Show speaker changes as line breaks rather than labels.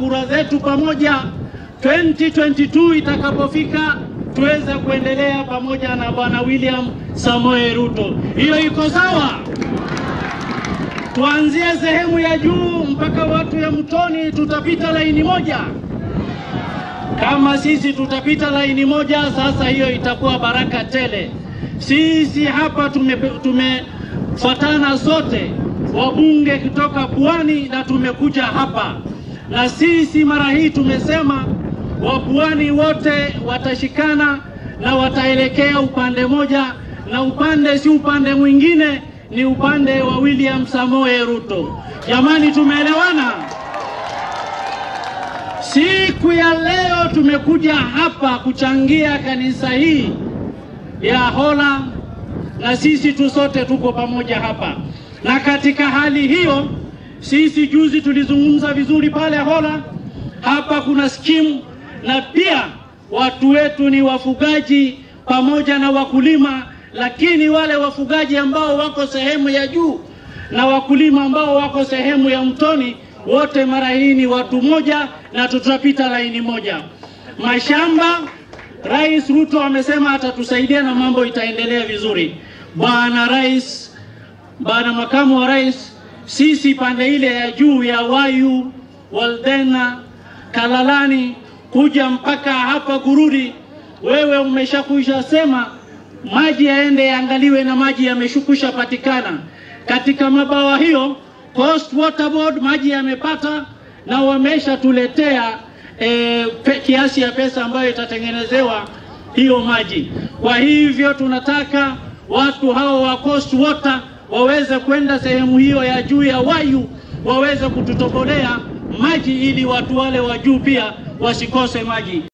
kura zetu pamoja 2022 itakapofika tuweze kuendelea pamoja na bwana William Samoei Ruto. Hiyo iko sawa? Tuanzie sehemu ya juu mpaka watu ya Mtoni, tutapita laini moja. Kama sisi tutapita laini moja, sasa hiyo itakuwa baraka tele. Sisi hapa tumefuatana tume sote wabunge kutoka Pwani na tumekuja hapa, na sisi mara hii tumesema wapwani wote watashikana na wataelekea upande moja, na upande si upande mwingine, ni upande wa William Samoei Ruto. Jamani, tumeelewana? Siku ya leo tumekuja hapa kuchangia kanisa hii ya Hola, na sisi tu sote tuko pamoja hapa, na katika hali hiyo sisi juzi tulizungumza vizuri pale Hola. Hapa kuna skimu na pia watu wetu ni wafugaji pamoja na wakulima, lakini wale wafugaji ambao wako sehemu ya juu na wakulima ambao wako sehemu ya mtoni, wote mara hii ni watu moja na tutapita laini moja. Mashamba, Rais Ruto amesema atatusaidia na mambo itaendelea vizuri. Bwana Rais, Bwana Makamu wa Rais, sisi pande ile ya juu ya Wayu, Waldena, Kalalani kuja mpaka hapa Gururi, wewe umeshakwisha sema maji yaende yaangaliwe, na maji yameshukusha patikana katika mabawa hiyo. Coast Water Board maji yamepata na wameshatuletea e, kiasi ya pesa ambayo itatengenezewa hiyo maji. Kwa hivyo tunataka watu hao wa Coast Water waweze kwenda sehemu hiyo ya juu ya Wayu waweze kututobolea maji ili watu wale wa juu pia wasikose maji.